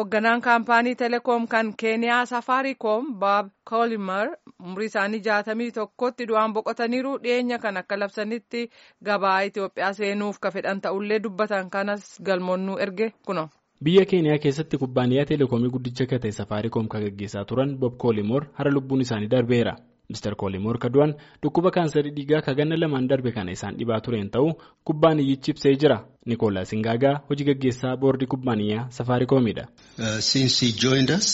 hoogganaan kaampaanii teleekoom kan keeniyaa safaariikoom baab koolimar umrii isaanii jaatamii tokkotti du'aan boqotaniiru dhiyeenya kan akka labsanitti gabaa itiyoophiyaa seenuuf ka fedhan ta'ullee dubbatan kanas galmoonnuu erge kuno. biyya keeniyaa keessatti kubbaaniyaa teleekoomii guddicha kan ta'e safaariikoom kan gaggeessaa turan bob koolimoor hara lubbuun isaanii darbeera. Mr. Koolimoor Kadu'aan dhukkuba kaansarii dhiigaa ka ganna lamaan darbe kana isaan dhibaa tureen ta'uu kubbaaniyyichi ibsee jira. Nikoolaas Ingaagaa hojii gaggeessaa boordii kubbaaniyyaa safaariikoomidha. Since he joined us,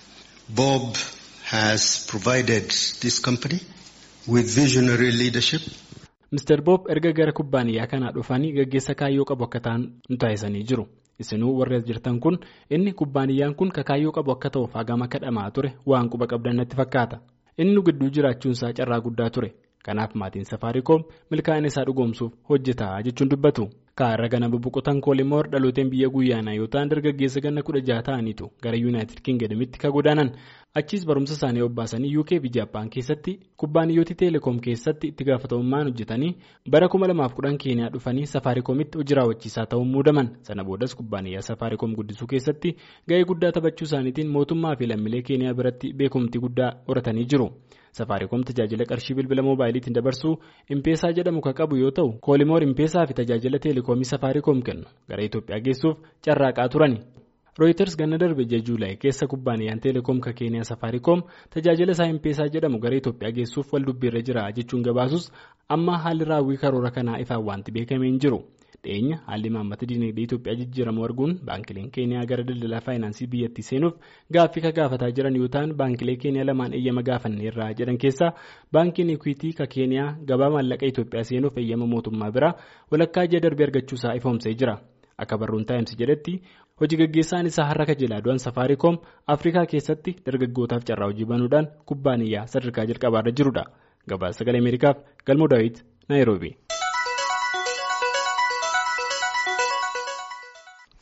Bob has provided this company with visionary leadership. Mr. Bob erga gara kubbaaniyyaa kanaa dhufanii gaggeessa kaayyoo qabu akka ta'an nu taasisanii jiru. Isinuu warri as jirtan kun inni kubbaaniyyaan kun ka kaayyoo qabu akka ta'uuf hagam akka dhamaa ture waan quba qabdan natti fakkaata. inni nu gidduu jiraachuun isaa carraa guddaa ture kanaaf maatiin safaariikoom milkaa'ina isaa dhugoomsuuf hojjetaa jechuun dubbatu kaarra gana bubuqotan koolimoor dhalooteen biyya guyyaanaa yoo ta'an dargaggeessa ganna kudha jaha ta'aniitu gara yuunaayitid kingdamitti ka godaanan achiis barumsa isaanii obbaasanii uk fi jaappaan keessatti kubbaaniyyooti teeleekoom keessatti itti gaafatamummaan hojjetanii bara 2010 keeniyaa dhufanii safaariikoomitti hojii raawwachiisaa ta'uun muudaman sana boodas kubbaaniyyaa safaariikoom guddisuu keessatti ga'ee guddaa taphachuu isaaniitiin mootummaa fi lammiilee keeniyaa biratti beekumtii guddaa horatanii jiru. safaariikoom tajaajila qarshii bilbila moobaayiliitiin dabarsuu impeesaa jedhamu kan qabu yoo ta'u koolimoor impeesaa fi tajaajila teeleekoomii safaariikoom kennu gara itoophiyaa geessuuf carraaqaa turani. rooyiters ganna darbe ji'a juulaay keessa kubbaaniyaan teeleekoom ka keeniyaa safaariikoom tajaajila isaa impeesaa jedhamu gara itoophiyaa geessuuf wal dubbiirra jira jechuun gabaasus amma haalli raawwii karoora kanaa ifaan wanti beekamee hin jiru. dhiyeenya haalli maammata dinagdee Itoophiyaa jijjiiramu arguun baankileen keeniyaa gara daldalaa faayinaansii biyyattii seenuuf gaaffii ka gaafataa jiran yoo ta'an baankilee keeniyaa lamaan eeyyama gaafanneerraa jedhan keessaa baankiin ikwiitii ka keeniyaa gabaa maallaqa Itoophiyaa seenuuf eeyyama mootummaa biraa walakkaa ji'a darbee argachuusaa ifoomsee jira akka barruun taa'imsi jedhetti hojii gaggeessaan isaa har'a kajelaa du'an safaariikoom afrikaa keessatti dargaggootaaf carraa hojii banuudhaan kubbaaniyyaa sadarkaa jalqabaarra jirudha gabaasa sagalee ameerikaaf galmoo daawit naayiroobii.